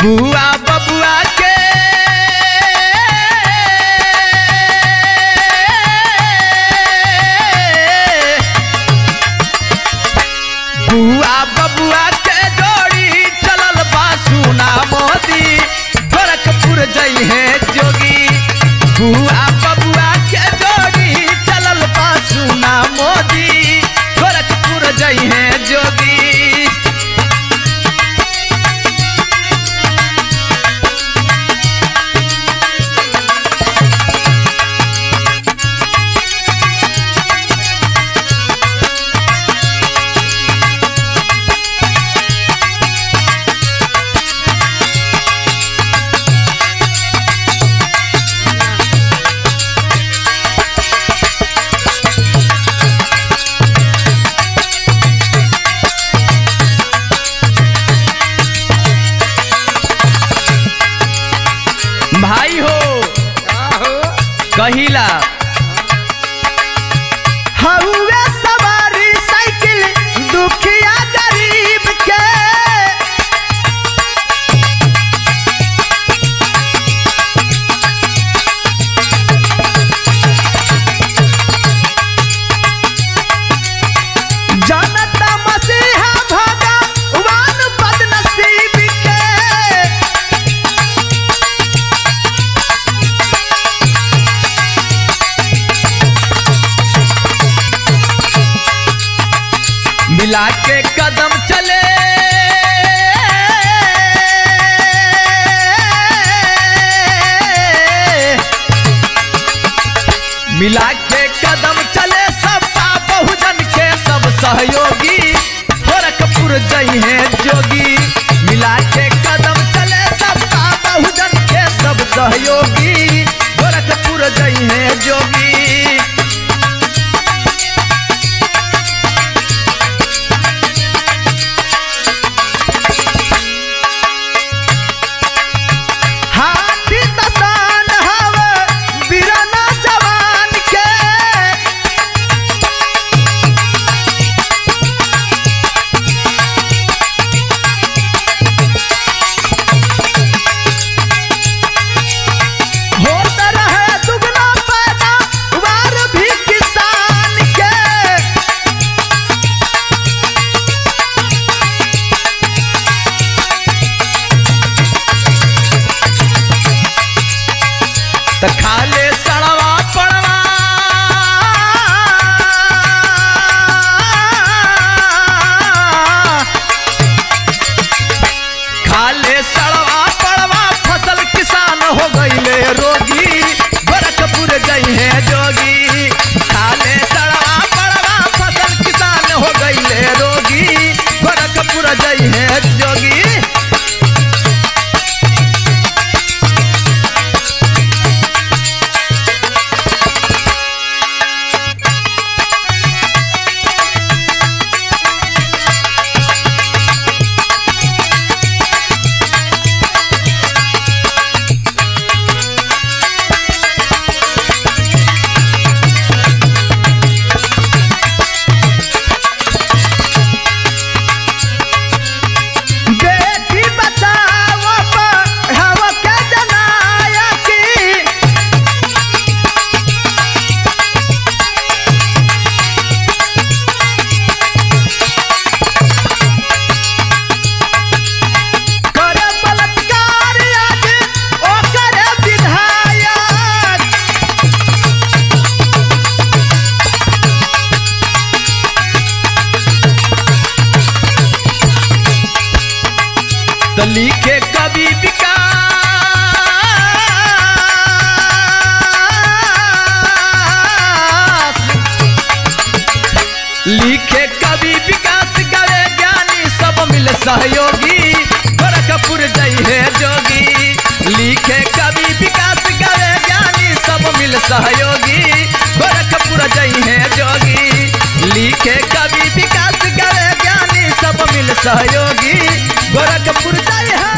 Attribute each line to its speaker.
Speaker 1: बुआ बबुआ के बुआ बबुआ के जोड़ी चलल बा सुना मोदी गोरखपुर जई है जोगी बुआ बबुआ के जोड़ी चलल बा सुना मोदी गोरखपुर जई है जोगी भाई हो कहिला हउए सवारी साइकिल दुखिया गरीब के जनता मसीहा भगवान बदनसीब के मिला के कदम चले मिला के कदम चले सबका बहुजन के सब सहयोगी गोरखपुर जई है जोगी मिला के कदम चले सबका बहुजन के सब सहयोगी गोरखपुर जई है जोगी हाथी तसान हवे बिरना जवान के होत रहे दुगना पैदा वार भी किसान के त खाले सड़वा पड़वा खाले सड़वा पड़वा फसल किसान हो गईले रोगी गोरखपुर जई है जोगी खाले सड़वा पड़वा फसल किसान हो गईले रोगी गोरखपुर जई है जोगी बेटी बचाओ पढ़ाओ के जनाया की करे बलात्कार आज ओ करे विधायक तो लिखे कवि विकास लिखे कवि विकास करे ज्ञानी सब मिल सहयोगी गोरखपुर जई है जोगी लिखे कवि विकास करे ज्ञानी सब मिल सहयोगी गोरखपुर जई है जोगी लिखे कवि विकास करे ज्ञानी सब मिल सहयोगी गोरखपुर जई है